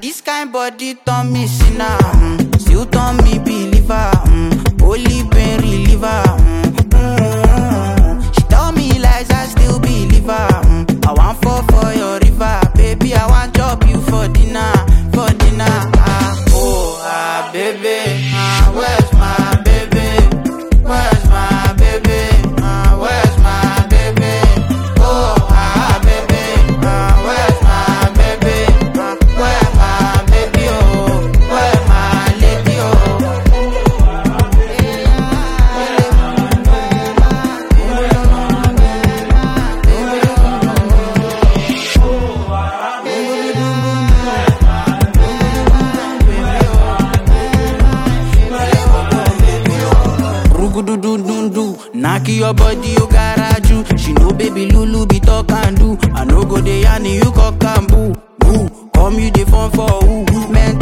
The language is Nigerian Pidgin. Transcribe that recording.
this kind body turn me sinner, mm. still turn me believer. Mm. Holy pain reliever. Mm. Mm. She tell me lies, I still believe her. Mm. I want fall for your river, baby. I want chop you for dinner, for dinner. Ah, oh, ah, baby, ah, where's my baby? Where's my baby? Ah, where's my baby? Oh, ah, baby, ah, where's my baby? Ah, where my baby? Oh, where my lady? Oh. Rugududundu, knock your body, you garaju. She know baby Lulu be talk and do. I no go dey yarn you cock and boo. Boo, come you dey phone for who? Men